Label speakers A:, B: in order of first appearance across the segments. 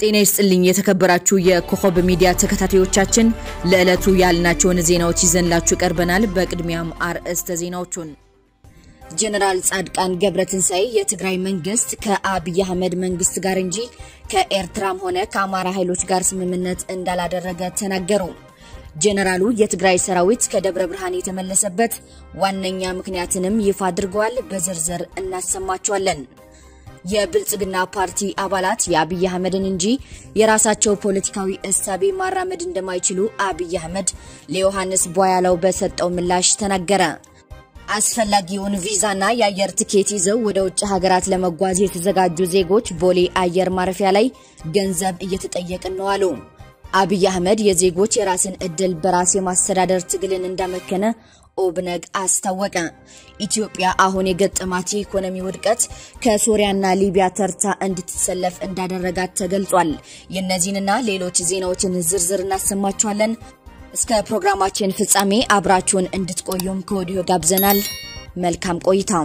A: ጤና ይስጥልኝ የተከበራችሁ የኮከብ ሚዲያ ተከታታዮቻችን፣ ለዕለቱ ያልናቸውን ዜናዎች ይዘንላችሁ ቀርበናል። በቅድሚያም አርዕስተ ዜናዎቹን ጀነራል ጻድቃን ገብረትንሳኤ የትግራይ መንግስት ከአብይ አህመድ መንግስት ጋር እንጂ ከኤርትራም ሆነ ከአማራ ኃይሎች ጋር ስምምነት እንዳላደረገ ተናገሩ። ጀነራሉ የትግራይ ሰራዊት ከደብረ ብርሃን የተመለሰበት ዋነኛ ምክንያትንም ይፋ አድርገዋል። በዝርዝር እናሰማቸዋለን። የብልጽግና ፓርቲ አባላት የአብይ አህመድን እንጂ የራሳቸው ፖለቲካዊ እሳቤ ማራመድ እንደማይችሉ አብይ አህመድ ለዮሐንስ ቧያለው በሰጠው ምላሽ ተናገረ። አስፈላጊውን ቪዛና የአየር ትኬት ይዘው ወደ ውጭ ሀገራት ለመጓዝ የተዘጋጁ ዜጎች ቦሌ አየር ማረፊያ ላይ ገንዘብ እየተጠየቅን ነው አሉ። አብይ አህመድ የዜጎች የራስን እድል በራስ የማስተዳደር ትግልን እንዳመከነ ኦብነግ አስታወቀ። ኢትዮጵያ አሁን የገጠማት የኢኮኖሚ ውድቀት ከሶሪያና ሊቢያ ተርታ እንድትሰለፍ እንዳደረጋት ተገልጿል። የእነዚህንና ሌሎች ዜናዎችን ዝርዝር እናሰማችኋለን። እስከ ፕሮግራማችን ፍጻሜ አብራችሁን እንድትቆዩም ከወዲሁ ጋብዘናል። መልካም ቆይታ።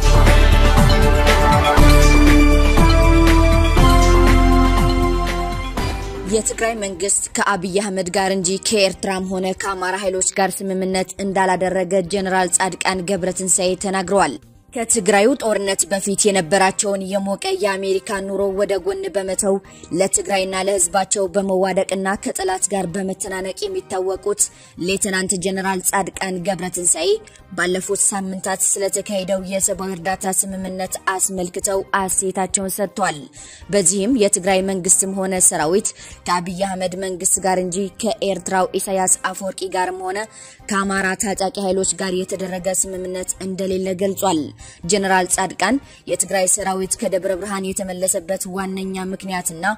A: የትግራይ መንግስት ከአብይ አህመድ ጋር እንጂ ከኤርትራም ሆነ ከአማራ ኃይሎች ጋር ስምምነት እንዳላደረገ ጀኔራል ጻድቃን ገብረትንሳኤ ተናግረዋል። ከትግራዩ ጦርነት በፊት የነበራቸውን የሞቀ የአሜሪካ ኑሮ ወደ ጎን በመተው ለትግራይና ለሕዝባቸው በመዋደቅና ከጠላት ጋር በመተናነቅ የሚታወቁት ሌተናንት ጀነራል ጻድቃን ገብረትንሳኤ ባለፉት ሳምንታት ስለተካሄደው የሰብአዊ እርዳታ ስምምነት አስመልክተው አስተያየታቸውን ሰጥቷል። በዚህም የትግራይ መንግስትም ሆነ ሰራዊት ከአብይ አህመድ መንግስት ጋር እንጂ ከኤርትራው ኢሳያስ አፈወርቂ ጋርም ሆነ ከአማራ ታጣቂ ኃይሎች ጋር የተደረገ ስምምነት እንደሌለ ገልጿል። ጀነራል ጻድቃን የትግራይ ሰራዊት ከደብረ ብርሃን የተመለሰበት ዋነኛ ምክንያትና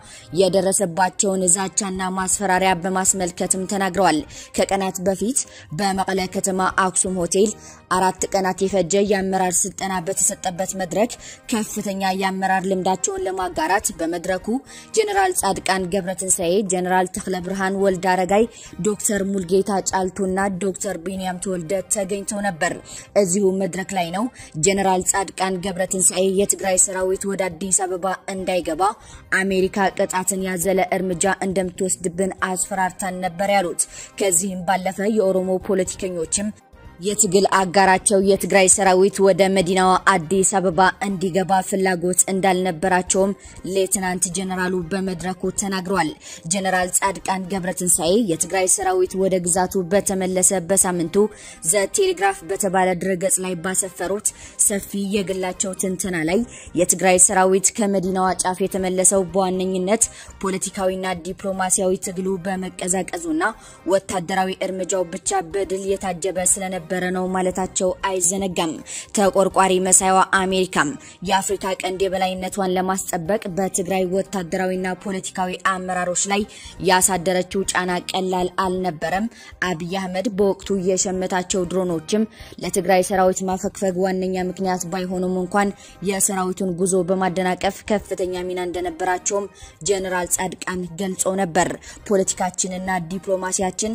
A: የደረሰባቸውን ዛቻና ማስፈራሪያ በማስመልከትም ተናግረዋል። ከቀናት በፊት በመቀለ ከተማ አክሱም ሆቴል አራት ቀናት የፈጀ የአመራር ስልጠና በተሰጠበት መድረክ ከፍተኛ የአመራር ልምዳቸውን ለማጋራት በመድረኩ ጀነራል ጻድቃን ገብረትንሳኤ፣ ጀነራል ተክለ ብርሃን ወልደ አረጋይ፣ ዶክተር ሙልጌታ ጫልቱና ዶክተር ቢንያም ተወልደ ተገኝተው ነበር። እዚሁ መድረክ ላይ ነው ጀነራል ጻድቃን ገብረትንሳኤ የትግራይ ሰራዊት ወደ አዲስ አበባ እንዳይገባ አሜሪካ ቅጣትን ያዘለ እርምጃ እንደምትወስድብን አስፈራርታን ነበር ያሉት። ከዚህም ባለፈ የኦሮሞ ፖለቲከኞችም የትግል አጋራቸው የትግራይ ሰራዊት ወደ መዲናዋ አዲስ አበባ እንዲገባ ፍላጎት እንዳልነበራቸውም ሌትናንት ጀነራሉ በመድረኩ ተናግረዋል። ጀነራል ጻድቃን ገብረትንሳኤ የትግራይ ሰራዊት ወደ ግዛቱ በተመለሰ በሳምንቱ ዘ ቴሌግራፍ በተባለ ድረገጽ ላይ ባሰፈሩት ሰፊ የግላቸው ትንተና ላይ የትግራይ ሰራዊት ከመዲናዋ ጫፍ የተመለሰው በዋነኝነት ፖለቲካዊና ዲፕሎማሲያዊ ትግሉ በመቀዛቀዙና ወታደራዊ እርምጃው ብቻ በድል የታጀበ ስለነበ በረ ነው ማለታቸው አይዘነጋም። ተቆርቋሪ መሳይዋ አሜሪካም የአፍሪካ ቀንድ የበላይነቷን ለማስጠበቅ በትግራይ ወታደራዊና ፖለቲካዊ አመራሮች ላይ ያሳደረችው ጫና ቀላል አልነበረም። አብይ አህመድ በወቅቱ የሸመታቸው ድሮኖችም ለትግራይ ሰራዊት ማፈግፈግ ዋነኛ ምክንያት ባይሆኑም እንኳን የሰራዊቱን ጉዞ በማደናቀፍ ከፍተኛ ሚና እንደነበራቸውም ጀኔራል ጻድቃን ገልጾ ነበር። ፖለቲካችንና ዲፕሎማሲያችን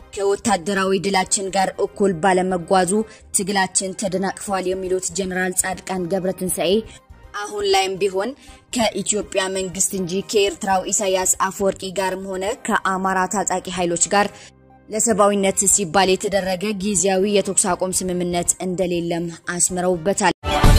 A: ከወታደራዊ ድላችን ጋር እኩል ባለመጓዙ ትግላችን ተደናቅፏል የሚሉት ጀነራል ጻድቃን ገብረትንሳኤ አሁን ላይም ቢሆን ከኢትዮጵያ መንግስት እንጂ ከኤርትራው ኢሳያስ አፈወርቂ ጋርም ሆነ ከአማራ ታጣቂ ኃይሎች ጋር ለሰብአዊነት ሲባል የተደረገ ጊዜያዊ የተኩስ አቁም ስምምነት እንደሌለም አስምረውበታል።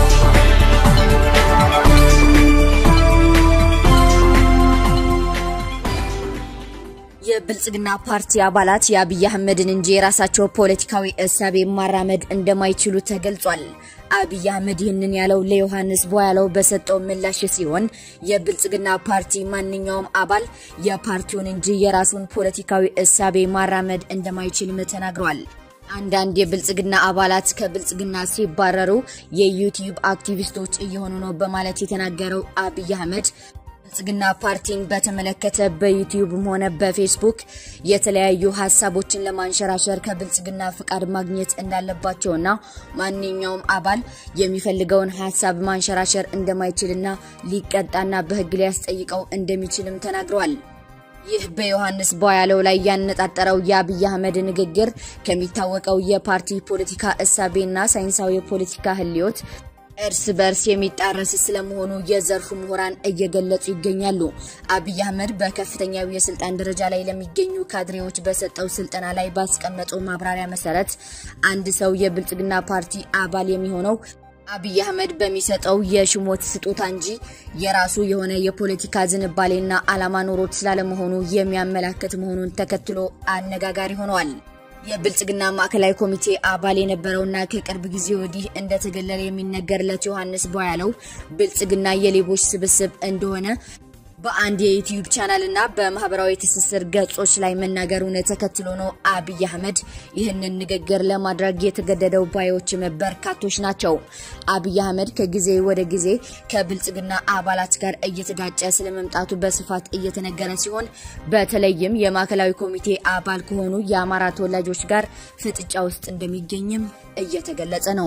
A: የብልጽግና ፓርቲ አባላት የአብይ አህመድን እንጂ የራሳቸው ፖለቲካዊ እሳቤ ማራመድ እንደማይችሉ ተገልጿል። አብይ አህመድ ይህንን ያለው ለዮሐንስ ቧያለው በሰጠው ምላሽ ሲሆን የብልጽግና ፓርቲ ማንኛውም አባል የፓርቲውን እንጂ የራሱን ፖለቲካዊ እሳቤ ማራመድ እንደማይችልም ተናግሯል። አንዳንድ የብልጽግና አባላት ከብልጽግና ሲባረሩ የዩቲዩብ አክቲቪስቶች እየሆኑ ነው በማለት የተናገረው አብይ አህመድ ብልጽግና ፓርቲን በተመለከተ በዩቲዩብም ሆነ በፌስቡክ የተለያዩ ሀሳቦችን ለማንሸራሸር ከብልጽግና ፍቃድ ማግኘት እንዳለባቸውና ማንኛውም አባል የሚፈልገውን ሀሳብ ማንሸራሸር እንደማይችልና ሊቀጣና በሕግ ሊያስጠይቀው እንደሚችልም ተናግረዋል። ይህ በዮሐንስ ቧያለው ላይ ያነጣጠረው የአብይ አህመድ ንግግር ከሚታወቀው የፓርቲ ፖለቲካ እሳቤና ሳይንሳዊ የፖለቲካ ህልዮት እርስ በርስ የሚጣረስ ስለመሆኑ የዘርፉ ምሁራን እየገለጹ ይገኛሉ። አብይ አህመድ በከፍተኛው የስልጣን ደረጃ ላይ ለሚገኙ ካድሬዎች በሰጠው ስልጠና ላይ ባስቀመጠው ማብራሪያ መሰረት አንድ ሰው የብልጽግና ፓርቲ አባል የሚሆነው አብይ አህመድ በሚሰጠው የሽሞት ስጦታ እንጂ የራሱ የሆነ የፖለቲካ ዝንባሌና ዓላማ ኖሮት ስላለመሆኑ የሚያመላክት መሆኑን ተከትሎ አነጋጋሪ ሆነዋል። የብልጽግና ማዕከላዊ ኮሚቴ አባል የነበረውና ከቅርብ ጊዜ ወዲህ እንደተገለለ የሚነገርለት ዮሐንስ ቧያለው ብልጽግና የሌቦች ስብስብ እንደሆነ በአንድ የዩቲዩብ ቻናል እና በማህበራዊ ትስስር ገጾች ላይ መናገሩን ተከትሎ ነው አብይ አህመድ ይህንን ንግግር ለማድረግ የተገደደው ባዮችም በርካቶች ናቸው። አብይ አህመድ ከጊዜ ወደ ጊዜ ከብልጽግና አባላት ጋር እየተጋጨ ስለመምጣቱ በስፋት እየተነገረ ሲሆን በተለይም የማዕከላዊ ኮሚቴ አባል ከሆኑ የአማራ ተወላጆች ጋር ፍጥጫ ውስጥ እንደሚገኝም እየተገለጸ ነው።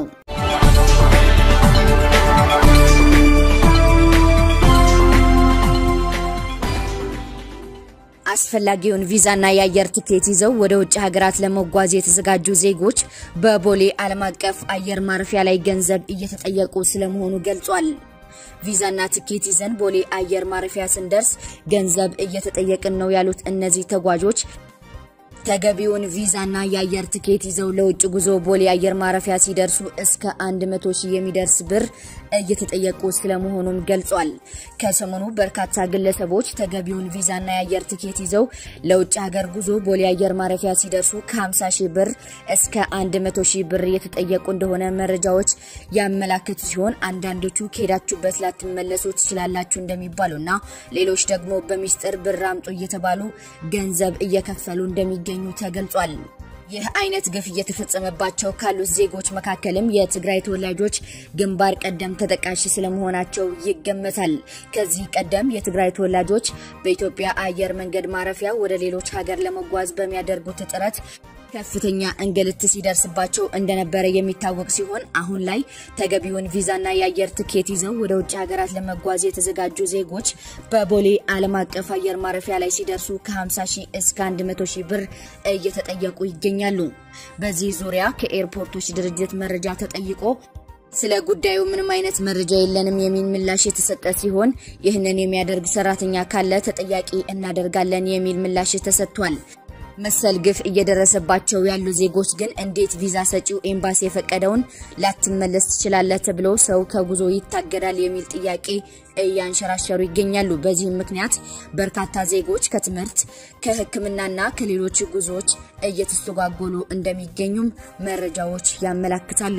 A: አስፈላጊውን ቪዛና የአየር ትኬት ይዘው ወደ ውጭ ሀገራት ለመጓዝ የተዘጋጁ ዜጎች በቦሌ ዓለም አቀፍ አየር ማረፊያ ላይ ገንዘብ እየተጠየቁ ስለመሆኑ ገልጿል። ቪዛና ትኬት ይዘን ቦሌ አየር ማረፊያ ስንደርስ ገንዘብ እየተጠየቅን ነው ያሉት እነዚህ ተጓዦች ተገቢውን ቪዛና የአየር ትኬት ይዘው ለውጭ ጉዞ ቦሌ አየር ማረፊያ ሲደርሱ እስከ 100 ሺህ የሚደርስ ብር እየተጠየቁ ስለመሆኑም ገልጿል። ከሰሞኑ በርካታ ግለሰቦች ተገቢውን ቪዛና የአየር ትኬት ይዘው ለውጭ ሀገር ጉዞ ቦሌ አየር ማረፊያ ሲደርሱ ከ50 ሺህ ብር እስከ 100 ሺህ ብር እየተጠየቁ እንደሆነ መረጃዎች ያመላክቱ ሲሆን አንዳንዶቹ ከሄዳችሁበት ላትመለሱ ትችላላችሁ እንደሚባሉና ሌሎች ደግሞ በሚስጥር ብር አምጡ እየተባሉ ገንዘብ እየከፈሉ እንደሚገኙ ተገልጿል። ይህ አይነት ግፍ እየተፈጸመባቸው ካሉት ዜጎች መካከልም የትግራይ ተወላጆች ግንባር ቀደም ተጠቃሽ ስለመሆናቸው ይገመታል። ከዚህ ቀደም የትግራይ ተወላጆች በኢትዮጵያ አየር መንገድ ማረፊያ ወደ ሌሎች ሀገር ለመጓዝ በሚያደርጉት ጥረት ከፍተኛ እንግልት ሲደርስባቸው እንደነበረ የሚታወቅ ሲሆን አሁን ላይ ተገቢውን ቪዛና የአየር ትኬት ይዘው ወደ ውጭ ሀገራት ለመጓዝ የተዘጋጁ ዜጎች በቦሌ ዓለም አቀፍ አየር ማረፊያ ላይ ሲደርሱ ከ50 ሺህ እስከ 100 ሺህ ብር እየተጠየቁ ይገኛሉ። በዚህ ዙሪያ ከኤርፖርቶች ድርጅት መረጃ ተጠይቆ ስለ ጉዳዩ ምንም አይነት መረጃ የለንም የሚል ምላሽ የተሰጠ ሲሆን ይህንን የሚያደርግ ሰራተኛ ካለ ተጠያቂ እናደርጋለን የሚል ምላሽ ተሰጥቷል። መሰል ግፍ እየደረሰባቸው ያሉ ዜጎች ግን እንዴት ቪዛ ሰጪው ኤምባሲ የፈቀደውን ላትመለስ ትችላለህ ተብሎ ሰው ከጉዞ ይታገዳል የሚል ጥያቄ እያንሸራሸሩ ይገኛሉ። በዚህም ምክንያት በርካታ ዜጎች ከትምህርት ከሕክምናና ከሌሎች ጉዞዎች እየተስተጓጎሉ እንደሚገኙም መረጃዎች ያመላክታሉ።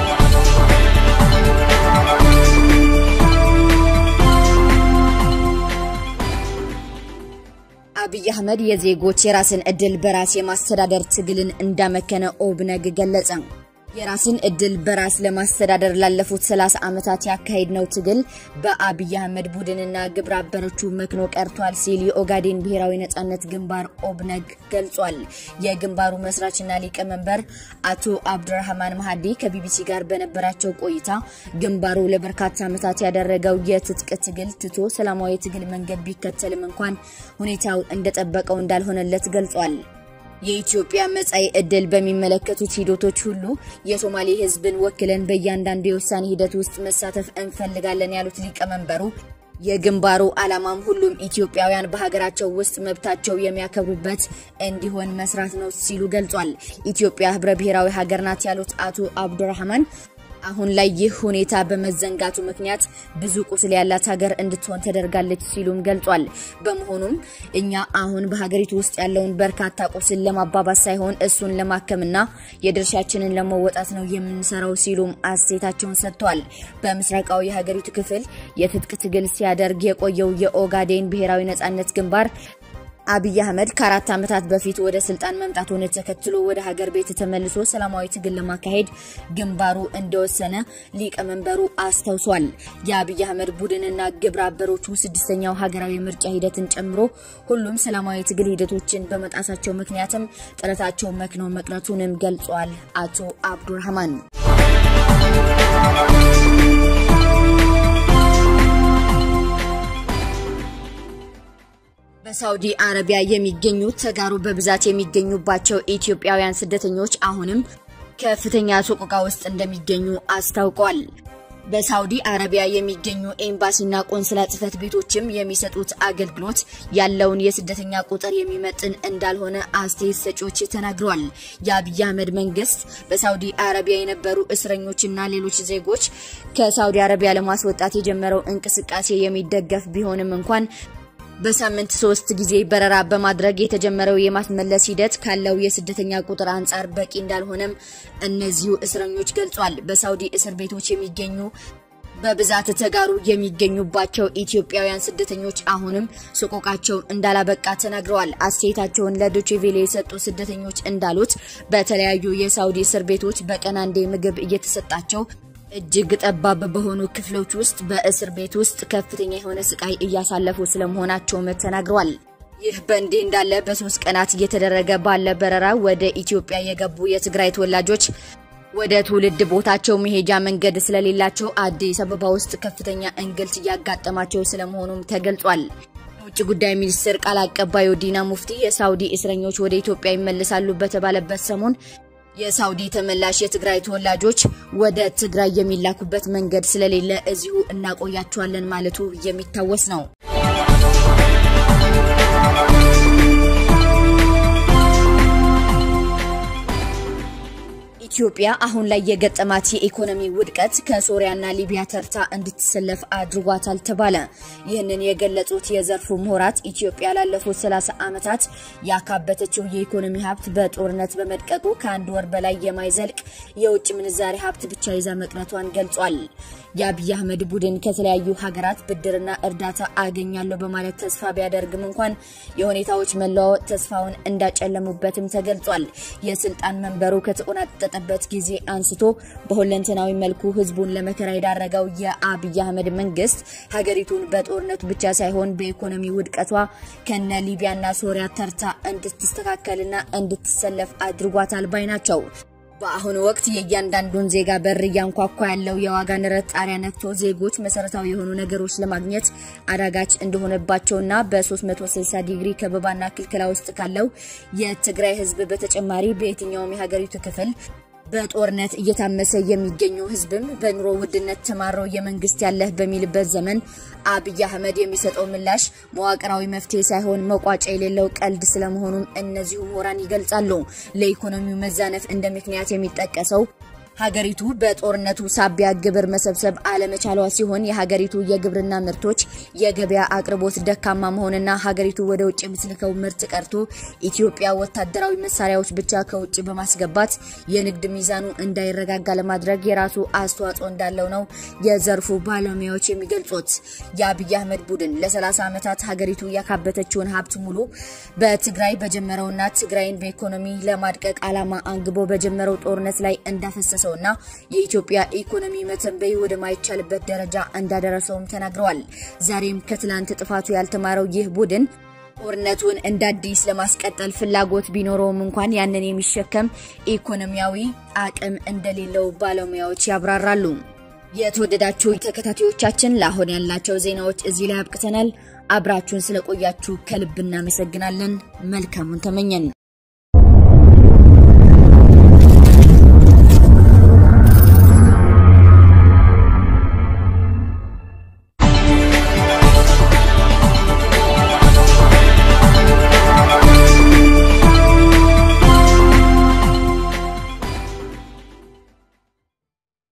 A: አብይ አህመድ የዜጎች የራስን እድል በራስ የማስተዳደር ትግልን እንዳመከነ ኦብነግ ገለጸ። የራስን እድል በራስ ለማስተዳደር ላለፉት 30 ዓመታት ያካሄድነው ትግል በአብይ አህመድ ቡድንና ግብረ አበሮቹ መክኖ ቀርቷል ሲል የኦጋዴን ብሔራዊ ነጻነት ግንባር ኦብነግ ገልጿል። የግንባሩ መስራችና ሊቀመንበር አቶ አብዱራህማን ማሃዲ ከቢቢሲ ጋር በነበራቸው ቆይታ ግንባሩ ለበርካታ ዓመታት ያደረገው የትጥቅ ትግል ትቶ ሰላማዊ ትግል መንገድ ቢከተልም እንኳን ሁኔታው እንደጠበቀው እንዳልሆነለት ገልጿል። የኢትዮጵያ መጻኢ ዕድል በሚመለከቱት ሂደቶች ሁሉ የሶማሌ ሕዝብን ወክለን በእያንዳንዱ የውሳኔ ሂደት ውስጥ መሳተፍ እንፈልጋለን ያሉት ሊቀመንበሩ የግንባሩ ዓላማም ሁሉም ኢትዮጵያውያን በሀገራቸው ውስጥ መብታቸው የሚያከብሩበት እንዲሆን መስራት ነው ሲሉ ገልጿል። ኢትዮጵያ ህብረ ብሔራዊ ሀገር ናት ያሉት አቶ አብዱራህማን አሁን ላይ ይህ ሁኔታ በመዘንጋቱ ምክንያት ብዙ ቁስል ያላት ሀገር እንድትሆን ተደርጋለች ሲሉም ገልጿል። በመሆኑም እኛ አሁን በሀገሪቱ ውስጥ ያለውን በርካታ ቁስል ለማባባስ ሳይሆን እሱን ለማከምና የድርሻችንን ለመወጣት ነው የምንሰራው ሲሉም አስተያየታቸውን ሰጥተዋል። በምስራቃዊ የሀገሪቱ ክፍል የትጥቅ ትግል ሲያደርግ የቆየው የኦጋዴን ብሔራዊ ነጻነት ግንባር አብይ አህመድ ከአራት ዓመታት በፊት ወደ ስልጣን መምጣቱን ተከትሎ ወደ ሀገር ቤት ተመልሶ ሰላማዊ ትግል ለማካሄድ ግንባሩ እንደወሰነ ሊቀመንበሩ አስታውሷል። የአብይ አህመድ ቡድንና ግብረ አበሮቹ ስድስተኛው ሀገራዊ ምርጫ ሂደትን ጨምሮ ሁሉም ሰላማዊ ትግል ሂደቶችን በመጣሳቸው ምክንያትም ጥረታቸው መክኖ መቅረቱንም ገልጿል። አቶ አብዱራህማን በሳውዲ አረቢያ የሚገኙ ተጋሩ በብዛት የሚገኙባቸው ኢትዮጵያውያን ስደተኞች አሁንም ከፍተኛ ሰቆቃ ውስጥ እንደሚገኙ አስታውቋል። በሳውዲ አረቢያ የሚገኙ ኤምባሲና ቆንስላ ጽሕፈት ቤቶችም የሚሰጡት አገልግሎት ያለውን የስደተኛ ቁጥር የሚመጥን እንዳልሆነ አስተያየት ሰጪዎች ተናግረዋል። የአብይ አህመድ መንግስት በሳውዲ አረቢያ የነበሩ እስረኞችና ሌሎች ዜጎች ከሳውዲ አረቢያ ለማስወጣት የጀመረው እንቅስቃሴ የሚደገፍ ቢሆንም እንኳን በሳምንት ሶስት ጊዜ በረራ በማድረግ የተጀመረው የማስመለስ ሂደት ካለው የስደተኛ ቁጥር አንጻር በቂ እንዳልሆነም እነዚሁ እስረኞች ገልጿል። በሳውዲ እስር ቤቶች የሚገኙ በብዛት ተጋሩ የሚገኙባቸው ኢትዮጵያውያን ስደተኞች አሁንም ሰቆቃቸውን እንዳላበቃ ተናግረዋል። አስተያየታቸውን ለዶቼ ቬለ የሰጡ ስደተኞች እንዳሉት በተለያዩ የሳውዲ እስር ቤቶች በቀን አንዴ ምግብ እየተሰጣቸው እጅግ ጠባብ በሆኑ ክፍሎች ውስጥ በእስር ቤት ውስጥ ከፍተኛ የሆነ ስቃይ እያሳለፉ ስለመሆናቸውም ተናግረዋል። ይህ በእንዲህ እንዳለ በሶስት ቀናት እየተደረገ ባለ በረራ ወደ ኢትዮጵያ የገቡ የትግራይ ተወላጆች ወደ ትውልድ ቦታቸው መሄጃ መንገድ ስለሌላቸው አዲስ አበባ ውስጥ ከፍተኛ እንግልት እያጋጠማቸው ስለመሆኑም ተገልጿል። የውጭ ጉዳይ ሚኒስትር ቃል አቀባዩ ዲና ሙፍቲ የሳውዲ እስረኞች ወደ ኢትዮጵያ ይመለሳሉ በተባለበት ሰሞን የሳውዲ ተመላሽ የትግራይ ተወላጆች ወደ ትግራይ የሚላኩበት መንገድ ስለሌለ እዚሁ እናቆያቸዋለን ማለቱ የሚታወስ ነው። ኢትዮጵያ አሁን ላይ የገጠማት የኢኮኖሚ ውድቀት ከሶሪያና ሊቢያ ተርታ እንድትሰለፍ አድርጓታል ተባለ። ይህንን የገለጹት የዘርፉ ምሁራት ኢትዮጵያ ላለፉት 30 ዓመታት ያካበተችው የኢኮኖሚ ሀብት በጦርነት በመድቀቁ ከአንድ ወር በላይ የማይዘልቅ የውጭ ምንዛሬ ሀብት ብቻ ይዛ መቅረቷን ገልጿል። የአብይ አህመድ ቡድን ከተለያዩ ሀገራት ብድርና እርዳታ አገኛለሁ በማለት ተስፋ ቢያደርግም እንኳን የሁኔታዎች መለዋወጥ ተስፋውን እንዳጨለሙበትም ተገልጿል። የስልጣን መንበሩ ከተቆናጠጠበት ጊዜ አንስቶ በሁለንተናዊ መልኩ ህዝቡን ለመከራ የዳረገው የአብይ አህመድ መንግስት ሀገሪቱን በጦርነቱ ብቻ ሳይሆን በኢኮኖሚ ውድቀቷ ከነ ሊቢያና ሶሪያ ተርታ እንድትስተካከልና እንድትሰለፍ አድርጓታል ባይ ናቸው። በአሁኑ ወቅት የእያንዳንዱን ዜጋ በር እያንኳኳ ያለው የዋጋ ንረት ጣሪያ ነክቶ ዜጎች መሰረታዊ የሆኑ ነገሮች ለማግኘት አዳጋች እንደሆነባቸውና በ360 ዲግሪ ከበባና ክልከላ ውስጥ ካለው የትግራይ ህዝብ በተጨማሪ በየትኛውም የሀገሪቱ ክፍል በጦርነት እየታመሰ የሚገኘው ህዝብም በኑሮ ውድነት ተማረው የመንግስት ያለህ በሚልበት ዘመን አብይ አህመድ የሚሰጠው ምላሽ መዋቅራዊ መፍትሄ ሳይሆን መቋጫ የሌለው ቀልድ ስለመሆኑም እነዚሁ ምሁራን ይገልጻሉ። ለኢኮኖሚው መዛነፍ እንደ ምክንያት የሚጠቀሰው ሀገሪቱ በጦርነቱ ሳቢያ ግብር መሰብሰብ አለመቻሏ ሲሆን የሀገሪቱ የግብርና ምርቶች የገበያ አቅርቦት ደካማ መሆንና ሀገሪቱ ወደ ውጭ የምትልከው ምርት ቀርቶ ኢትዮጵያ ወታደራዊ መሳሪያዎች ብቻ ከውጭ በማስገባት የንግድ ሚዛኑ እንዳይረጋጋ ለማድረግ የራሱ አስተዋጽኦ እንዳለው ነው የዘርፉ ባለሙያዎች የሚገልጹት። የአብይ አህመድ ቡድን ለ30 ዓመታት ሀገሪቱ ያካበተችውን ሀብት ሙሉ በትግራይ በጀመረውና ትግራይን በኢኮኖሚ ለማድቀቅ ዓላማ አንግቦ በጀመረው ጦርነት ላይ እንዳፈሰሰው እና የኢትዮጵያ ኢኮኖሚ መተንበይ ወደማይቻልበት ደረጃ እንዳደረሰውም ተናግረዋል። ዛሬም ከትላንት ጥፋቱ ያልተማረው ይህ ቡድን ጦርነቱን እንደ አዲስ ለማስቀጠል ፍላጎት ቢኖረውም እንኳን ያንን የሚሸከም ኢኮኖሚያዊ አቅም እንደሌለው ባለሙያዎች ያብራራሉ። የተወደዳችሁ ተከታታዮቻችን ለአሁን ያላቸው ዜናዎች እዚህ ላይ አብቅተናል። አብራችሁን ስለቆያችሁ ከልብ እናመሰግናለን። መልካሙን ተመኘን።